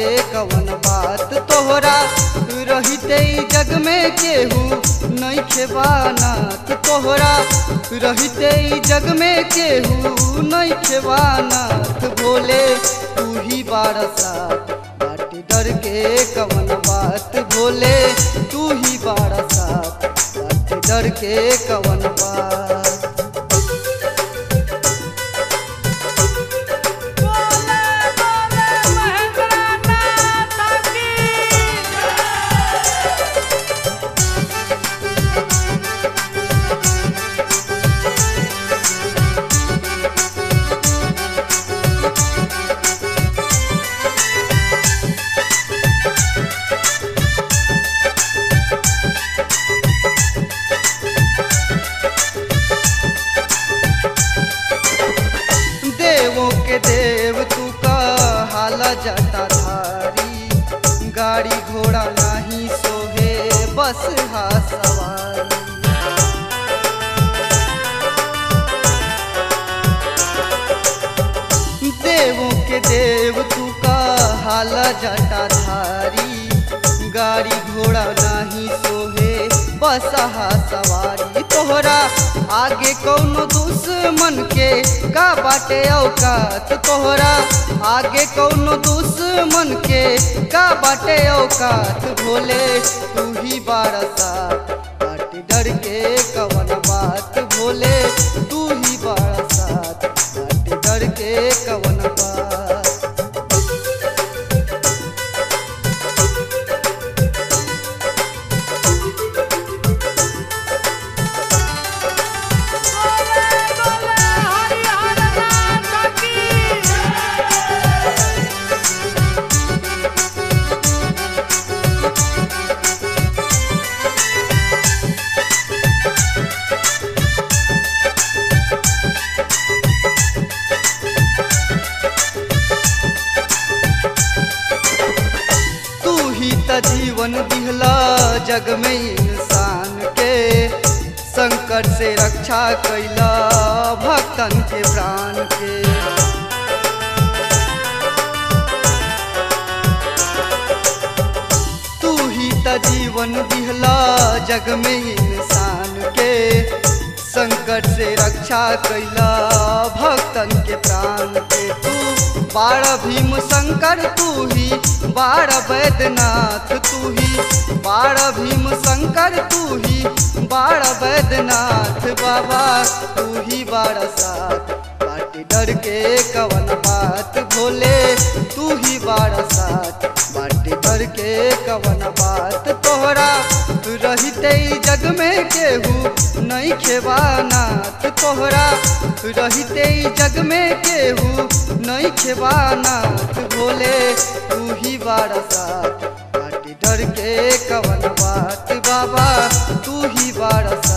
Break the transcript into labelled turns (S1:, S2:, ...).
S1: कवन बात तोहरा रहते ई जग में केहू नइखे बानात तोहरा रहते ई जग में केहू नइखे बानात भोले तू ही बारसात बाटी डर के कवन बात भोले तू ही बारसात बाटी डर के कवन बात
S2: बोले बोले महेंद्रनाथ की
S1: देवों के देव तू का हाला जटा धारी गाड़ी घोड़ा नहीं सोहे बस हा सवारी देवों के देव तू का हाला जटा धारी गाड़ी घोड़ा नहीं सोहे बसहा सवारी तोहरा आगे कौनो दुश्मन के का बाटे औकात तोहरा आगे कौनो दुश्मन के का बाटे औकात भोले तू ही बारसात बाटी डर के कवन बात भोले तू ही बारसात बाटी डर के कवन बात
S2: बोले बोले हरिहर नाथ की
S1: तू ही त जीवन दिहला जग में इंसान के संकट से रक्षा कैला भक्तन के प्राण के तू ही त जीवन दिहला जग में इंसान के संकट से रक्षा कैला भक्तन के प्राण के तू बार भीम शंकर तू ही बार वैद्यनाथ तू ही बार भीम शंकर तू ही बार वैद्यनाथ बाबा तू ही बार साथ बाटी डर के कवन बात भोले तू ही बार साथ बाटी डर के कवन बात तोहरा रहते ई जग में केहू नहीं खेवानाथ तोहरा रहते ई जग में केहू नहीं खेवानाथ भोले तू ही बारसात बाटी डर के कवन बात बाबा तू ही बारसात